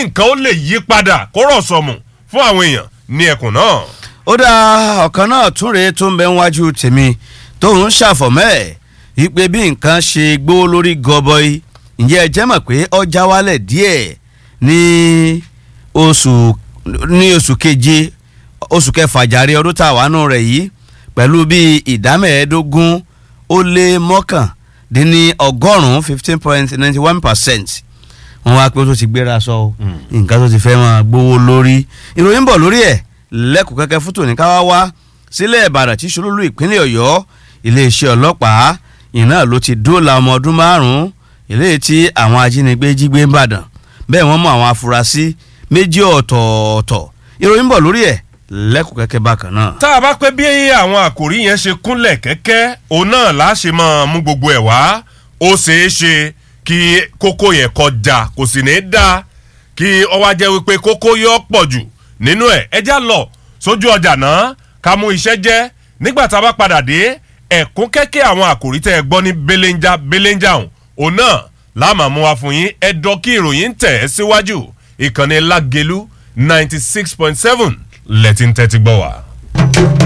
nǹkan ó lè yí padà kó rọ̀ sọ̀mù fún àwọn èèyàn ní ẹkùn náà. ó dá ọ̀kan náà tún rèé tó ń bẹ níwájú tèmi tóun ṣàfọ̀mọ́ ẹ̀ wípé bí nǹkan ṣe gbówó lórí gọbọi ǹjẹ́ ẹ jẹ́ mọ̀ pé ọjà wálẹ̀ díẹ̀ ní oṣù ní oṣù keje oṣù kẹfà jàre ọdún tá a wà nù rẹ̀ yìí pẹ̀lú bíi ìdá mẹ́ẹ̀ẹ́dógún ó lé mọ́kàndínní ọgọ́rùn-ún fifteen point ninety one percent wọ́n wá pé ó tó ti gbéra sọ o nǹkan tó ti fẹ́ máa gbówó lórí ìròyìn bọ̀ lórí ẹ̀ lẹ́kùn kẹ́kẹ́ fún tòní ká wá wá sílẹ̀ ìbàdàn tí ṣolúlú ìpínlẹ̀ ọ̀yọ́ iléeṣẹ́ ọlọ́pàá iná ló ti dóòlà ọmọ ọdún márùn-ún eléyìí tí àwọn ajínigbé jí gbé ń bàdàn bẹ́ẹ̀ wọ́n mú àwọn afurasí méjì ọ̀tọ̀ọ̀tọ̀ ìròyìn bọ̀ lórí ẹ̀ lẹ́kùn kẹ́kẹ́ bákan náà. tá a bá pẹ́ bí àwọn àkòrí yẹn ṣe kúnlẹ̀ kẹ́kẹ́ òun náà là á ṣe máa mú gbogbo ẹ̀ wá ó ṣeé ṣe kí kókó yẹn kọjá kò sì ní í dáa kí ọwọ́ ajẹ́ wípé kókó yọ pọ̀ jù nínú ẹ̀ ẹ já lọ sójú ọjà náà ká mú iṣẹ́ jẹ́ nígbà tá a bá padà dé ẹ̀kún kẹ́kẹ́ àwọn àkòrí tẹ́ ẹ gbọ́ ní belenja belenja ọ̀hún òun náà láàmà mú wa fún yín ẹ̀dọ́ kí ìròyìn tẹ̀ ẹ́ síwájú ìkànnì lágẹ̀lú ninety six point seven lẹ́tí ń tẹ́tí gbọ́ wá.